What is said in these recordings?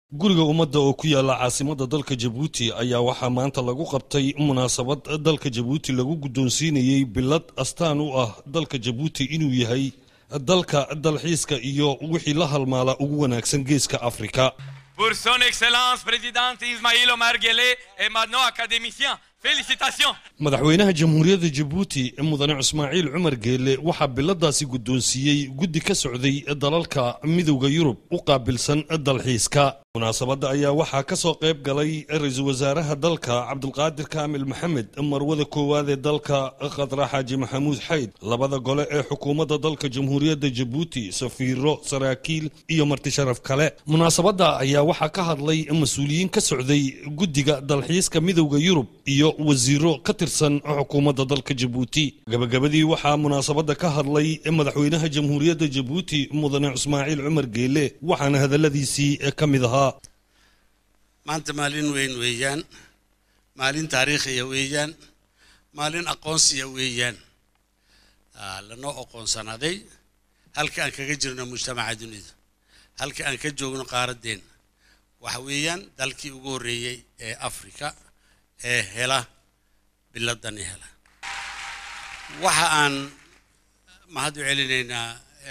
guriga ummadda oo ku yaala caasimadda dalka jabuuti ayaa waxaa maanta lagu qabtay munaasabad dalka jabuuti lagu guddoonsiinayey bilad astaan u ah dalka jabuuti inuu yahay dalka dalxiiska iyo wixii la halmaala ugu wanaagsan geeska afrika Pour son excellence présidente Ismaïl Omar Guelleh et maintenant académicien. Félicitations. madaxweynaha jamhuuriyadda jabuuti mudane ismaaciil cumar geele waxaa biladaasi guddoonsiiyey guddi ka socday dalalka midowda yurub u qaabilsan dalxiiska munaasabadda ayaa waxaa ka soo qayb galay ra-iisul wasaaraha dalka cabdulqaadir kaamil maxamed marwada koowaad ee dalka khadra xaaji maxamuud xayd labada gole ee xukuumadda dalka jamhuuriyadda jabuuti safiiro saraakiil iyo marti sharaf kale munaasabadda ayaa waxaa ka hadlay mas-uuliyiin ka socday guddiga dalxiiska midowda yurub iyo wasiiro ka tirsan xukuumadda dalka jabuuti gabagabadii waxaa munaasabadda ka hadlay madaxweynaha jamhuuriyadda jabuuti mudane ismaaciil cumar geele waxaana hadalladiisii ka mid ahaa maanta maalin weyn weeyaan maalin taariikhiya weeyaan maalin aqoonsiya weeyaan lanoo aqoonsanaaday halka aan kaga jirno mujtamaca dunida halka aan ka joogno qaaraddeen waxa weeyaan dalkii ugu horreeyey ee africa ee hela biladani hela waxa aan mahad u celinaynaa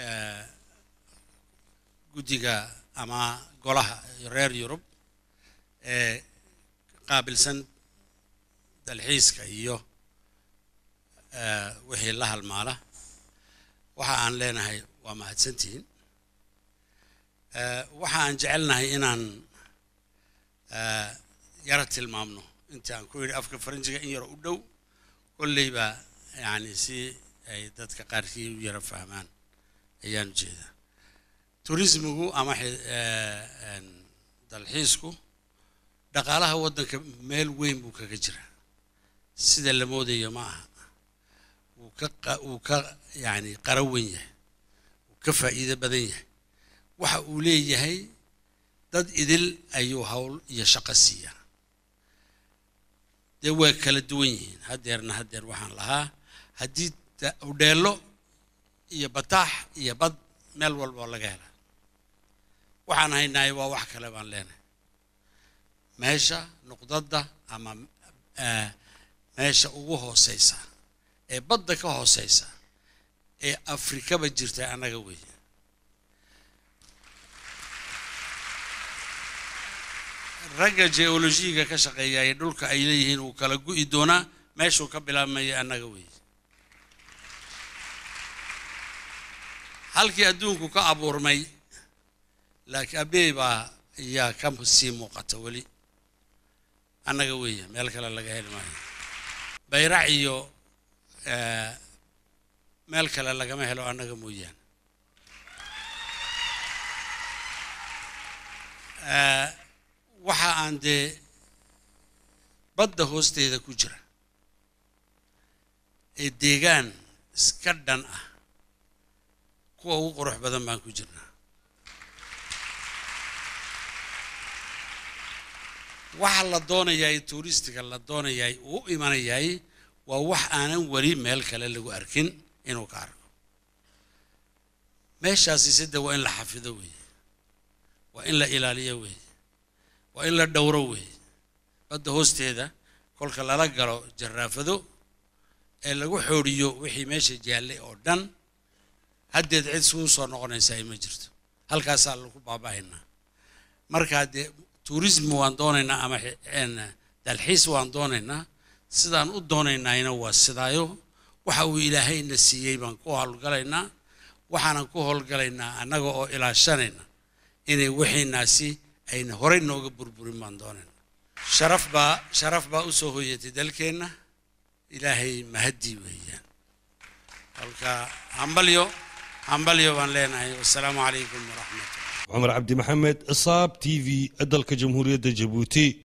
guddiga ama golaha reer yurub ee qaabilsan dalxiiska iyo wixii la halmaala waxa aan leenahay waa mahadsantihiin waxa aan jecelnahay inaan yara tilmaamno inta aan ku yidhi afka faranjiga in yaro u dhow kolleyba yani si ay dadka qaarkii u yara fahmaan ayaan ujeedaa turismigu ama dalxiisku dhaqaalaha waddanka meel weyn buu kaga jiraa sida la moodayo ma aha wuu ka wuu ka yani qaro wen yahay wuu ka faa'iido badan yahay waxa uu leeyahay dad idil ayuu hawl iyo shaqo siiyaa dee way kala duwan yihiin haddeerna haddeer waxaan lahaa haddii udheello iyo bataax iyo bad meel walboo laga hela waxaan haynahay waa wax kale baan leenahay meesha nuqdadda ama meesha ugu hooseysa ee badda ka hooseysa ee afrikaba jirta annaga weeye ragga geologiga ka shaqeeya ee dhulka ay leeyihiin wuu kala gu'i doonaa meeshuu ka bilaabmaya annaga weeye halkii adduunku ka abuurmay laakiin abeey baa ayaa ka sii muuqata weli annaga weeye meel kale laga heli maayo bayrac iyo meel kale lagama helo annaga mooyaane waxa aan dee badda hoosteeda ku jira ee deegaan iska dhan ah kuwa ugu qurux badan baan ku jirnaa waxa la doonayaay tuuristiga la doonayaay uu imanayaay waa wax aanan weli meel kale lagu arkin inuu ka arko meeshaasi sida waa in la xafido weeye waa in la ilaaliyo weeye waa in la dhowro weeye badda hoosteeda kolka lala galo jaraafado ee lagu xooriyo wixii meesha jaallay oo dhan haddeed cid suu soo noqonaysa ay ma jirto halkaasaa lagu baaba'aynaa markaa dee turismi waan doonaynaa ama dalxiis waan doonaynaa sidaan u doonaynayna waa sidaayo waxa uu ilaahayna siiyey baan ku howlgalaynaa waxaanan ku howlgalaynaa annaga oo ilaashanayna inay wixiinaasi ayna horey nooga burburin baan doonaynaa sharaf baa sharaf baa u soo hoyatay dalkeenna ilaahay mahadii weeyaan kolka hambalyo hambalyo baan leenahay wassalaamu calaykum waraxmatullah cumar cabdi maxamed saab t v dalka jamhuuriyadda jabuuti